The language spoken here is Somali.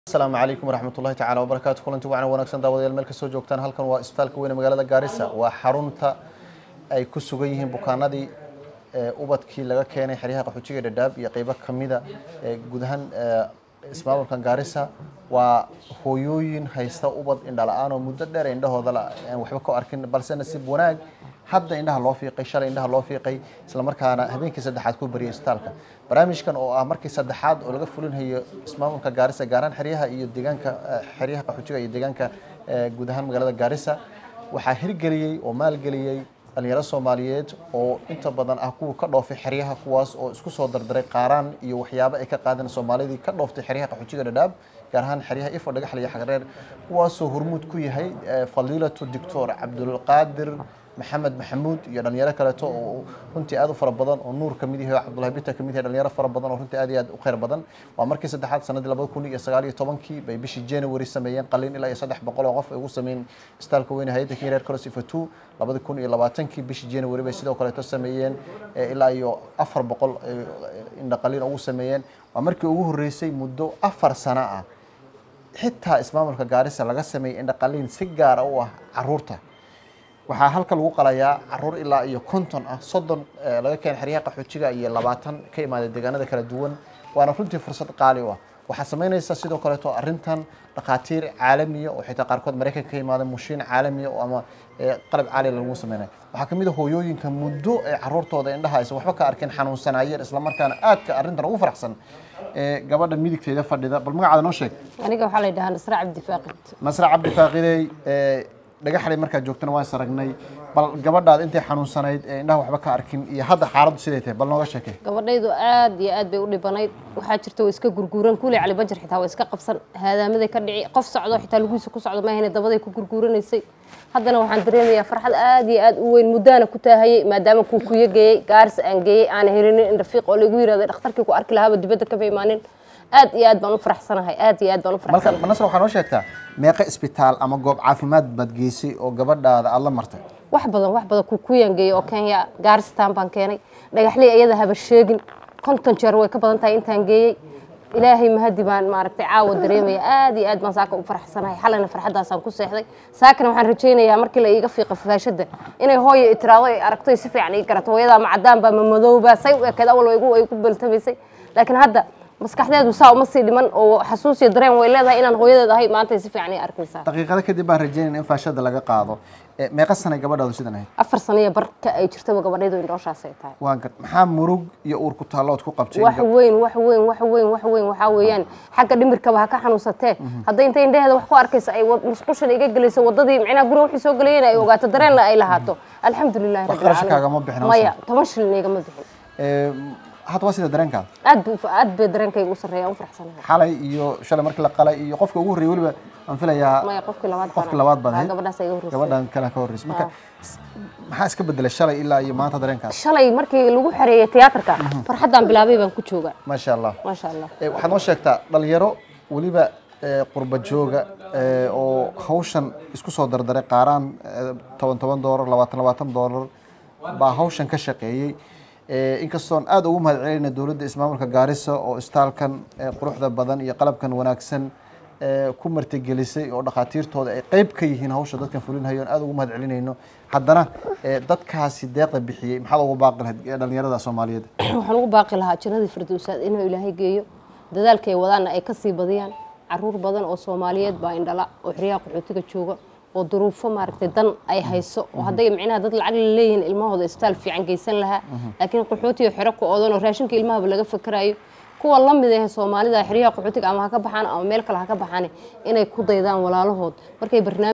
asalaamu calaykum waraxmat ullahi tacala wabarakaatu kulanti wacan wanaagsan daawadayaal meel kasoo joogtaan halkan waa isbitaalka weyne magaalada gaarisa waa xarunta ay ku sugan yihiin bukaanadii ubadkii laga keenay xeryaha qaxoojiga dhadhaab iyo qeybo kamida guud ahaan ismaamulkan gaarisa waa hooyooyin haysta ubad indhala-aan oo muddo dheer indhahooda aan waxba ka arkin balse nasiib wanaag hadda indhaha loo fiiqay shalay indhaha loo fiiqay islamarkaana habeenkii saddexaad ku bariyay isbitaalka barnaamijkan oo ah markii saddexaad oo laga fulinhayo ismaamulka gaarisa gaaraan xeryaha iyo deegaanka xeryaha qaxoojiga iyo deegaanka guud ahaan magaalada gaarisa waxaa hirgeliyey oo maalgeliyey dhalinyaro soomaaliyeed oo inta badan ah kuwa ka dhoofay xeryaha kuwaas oo isku soo dardaray qaaraan iyo waxyaabo ay ka qaadeen soomaalidii ka dhooftay xeryaha qaxoojiga dhadhaab gaar ahaan xeryaha ifo dhagaxle iyo xagreer kuwaasoo hormuud ku yahay fadiilatu doctor cabdulqaadir maxamed maxamuud iyo dhalinyaro kaleeto oo runtii aad u fara badan oo nuur kamid yahay oo cabdullahi bita kamid yahay dhalinyaro fara badan oo runtii aad iyo aad u khayr badan waa markii saddexaad sanadii labada kun iyo sagaal iyo tobankii bay bishii january sameeyeen qalin ilaa iyo saddex boqol oo qof ay ugu sameeyeen isbitaalka weyne hay-adda kenya reer cross ifatu labada kun iyo labaatankii bishii january bay sidoo kaleeto sameeyeen ilaa iyo afar boqol indha qalin ugu sameeyeen waa markii ugu horreysay muddo afar sano ah xitaa ismaamulka gaarisa laga sameeyey indha qalin si gaara u ah caruurta waxaa halka lagu qalayaa caruur ilaa iyo konton ah soddon laga keenay xeryaha qaxoojiga iyo labaatan ka imaaday deegaanada kala duwan waana runtii fursad qaali u ah waxaa samaynaysa sidoo kaleeto arrintan dhakhaatiir caalamiya oo xitaa qaarkood maraykanka ka imaada mushiin caalamiya oo ama qalab caaliya lagu sameynaya waxaa kamid a hooyooyinka muddo ay caruurtooda indhaha aysan waxba ka arkin xanuunsanaayeen islamarkaana aadka arrintan ugu faraxsan gabadha midigteeda fadhida bal magacaada noo sheeg aniga waxaa la yidhahaa nasra cabdi faaqid nasra cabdi faaqidey dhagaxlay markaad joogtana waan saragnay bal gabadhaad intay xanuunsanayd ee indhaha waxba ka arkin iyo hadda xaaladdu siday tahay bal nooga sheekay gabadhaydu aad iyo aad bay u dhibanayd waxaa jirta way iska gurguuran kuley cali bajar xitaa waa iska qabsan haadaamaday ka dhici qof socdo xitaa lugihiisa ku socdo maahayna dabaday ku gurguuranaysay haddana waxaan dareemayaa farxad aad iyo aad u weyn muddaana ku taahayey maadaama kuu kuya geeyey gaaris aan geeyey aana helinin indhafiiq oo lagu yirahday dhakhtarkii ku arki lahaaba dibadda kama imaanin aad iyo aad baan u faraxsanahay aad iyo aad baan u marka faraxsanahay nasr waxaa noo sheegtaa meeqa isbitaal ama goob caafimaad baad geysay oo gabadhaada aada la martay wax badan wax badan kukuyaan geeyey oo kenya gaaristaan baan keenay dhagaxley iyada haba sheegin konton jeer way ka badan tahay intaan geeyey ilaahay mahadi baan maaragtay caawa dareemaya aad iyo aad baan saaka u faraxsanahay xalayna farxaddaasaan ku seexday saakana waxaan rajaynayaa markii la iiga fiiqa faashadda inay hooya itiraado ay aragto ay si fiican ii garato hooyadaa ma cadaan baa ma madowba say u ekeed awal igu ay ku baltamaysay laakiin hadda maskaxdeedu saa uma sii dhiman oo xasuus iyo dareen way leedahay inaan hooyadeed ahay maanta ay si fiican ii arkaysaa daqiiqado kadib baan rajeynayna in faashada laga qaado meeqa sanay gabadhaadu sidan ahayd afar sano iyo barka ay jirtaba gabadhaydu indhooshaas ay tahay waa gar maxaa murug iyo uur ku taallood ku qabtay wax weyn wax weyn wax weyn wax weyn waxaa weeyaan xagga dhimirkaba ha ka xanuunsatee hadday intay indhaheeda wax ku arkaysa ay musqushan iga gelayso wadadii micnaha guriga wixii soo gelayeen ay ogaato dareenna ay lahaato alxamdulilahi Wax qarash kaagama bixin maya toban shilin igama bixin hadda waa sida dareenkaada aad buu aad bay dareenkayga u sarreeya u faraxsanahay xalay iyo shalay markii la qalay iyo qofka ugu horreeyay weliba aan filayaa maya qofkii labaad qofkii labaad baad ahayd gabadhaas iga horreysay gabadhan kale ka horreysay marka maxaa iska bedelay shalay ilaa iyo maanta dareenkaada shalay markii lagu xareeyay tiyaatarka farxaddaan bilaabay baan ku jooga maasha allah maasha allah Eh, waxaad noo sheegtaa dhalinyaro weliba eh, qurba jooga eh, oo hawshan isku soo dardaray qaaraan eh, toban toban doolar labaatan labaatan doolar baa hawshan ka shaqeeyey Eh, inkastoon aada ugu mahad celinayna dowladda ismaamulka gaarisa oo istaalkan eh, quruxda badan iyo qalabkan wanaagsan eh, ku martigelisay oo dhakhaatiirtooda ay qeyb ka yihiin hawsha dadkan fulinhayo aan aada ugu mahad celinayno haddana eh, dadkaasi deeqda bixiyey maxaad ugu baaqi lahayd eh, dhalinyarada soomaaliyeed waxaan ugu baaqi lahaa jannadii firdowsaad inuu ilaahay geeyo dadaalka ay wadaanna ay kasii badiyaan caruur badan oo soomaaliyeed baa indhala oo xeryaha qaxootiga jooga oo duruufo maaragtay dan ay hayso oo hadday micnaha dad lacag la leeyihiin ilmahooda isbitaal fiican geysan lahaa laakiin qaxootiga xero ku oodan oo raashinka ilmahaba laga fakarayo kuwa la mid ah soomaalida xeryaha qaxootiga ama ha ka baxaan ama meel kale ha ka baxaan inay ku daydaan walaalahood markay barnaamij